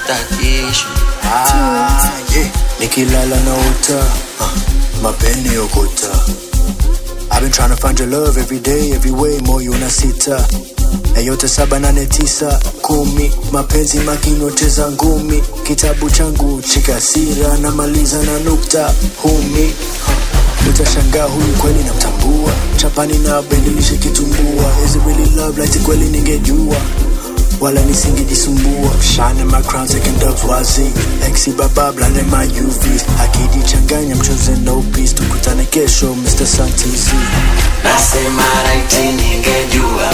stakishu Ah, yeah. Nikilala na uta uh, mapeni okota I've been trying to find your love every day, every way, moyo una sita na yote saba nane tisa kumi mapenzi makinyoteza ngumi kitabu changu chikasira namaliza na nukta humi huh. utashangaa huyu kweli namtambua chapani na bendilishe kitumbua is it really love like kweli ningejua wala nisingejisumbua shine my crown taking dubs wazi exi baba blande my UVs akijichanganya mchoze no peace tukutane kesho Mr. Santizi nasema raiti ningejua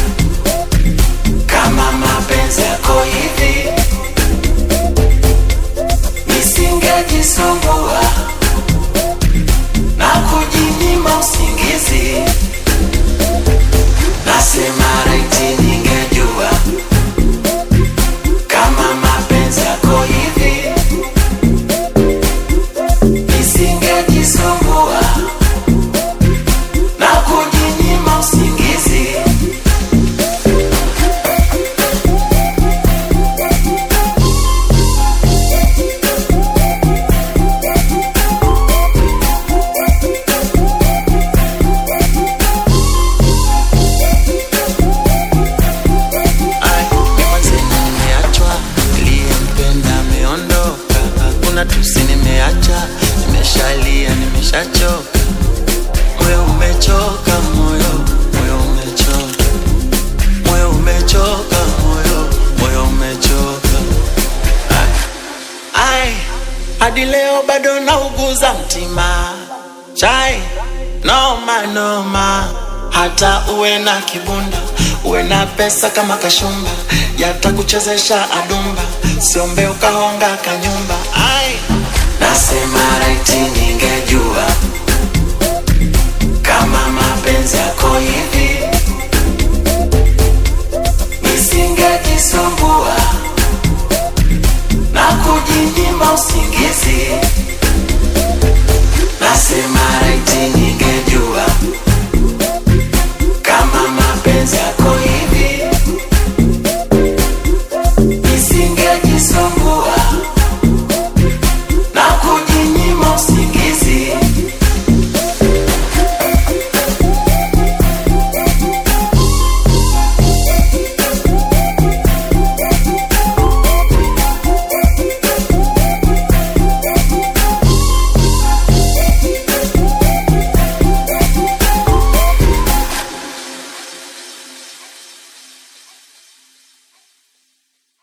kama mapenzi yako hivi nisingejisumbua na kujinyima usingizi nasema raiti ningejua kama mapenzi yako hivi nisingejisumbua na kujinyima usingizi Ai, ni mwenzenu nimeachwa, niliyempenda ameondoka. Hakuna tusi nimeacha, nimeshalia, nimeshachoka. Moyo umechoka, moyo, moyo umechoka. Moyo umechoka, moyo, moyo umechoka. Ai, ai, hadi leo bado nauguza mtima chai noma noma hata uwe na kibunda uwe na pesa kama kashumba yatakuchezesha adumba siombe ukahonga kanyumba ai nasema raiti ningejua kama mapenzi yako hivi nisingejisumbua na kujinyima usingizi nasema raiti ningejua kama mapenzi yako hivi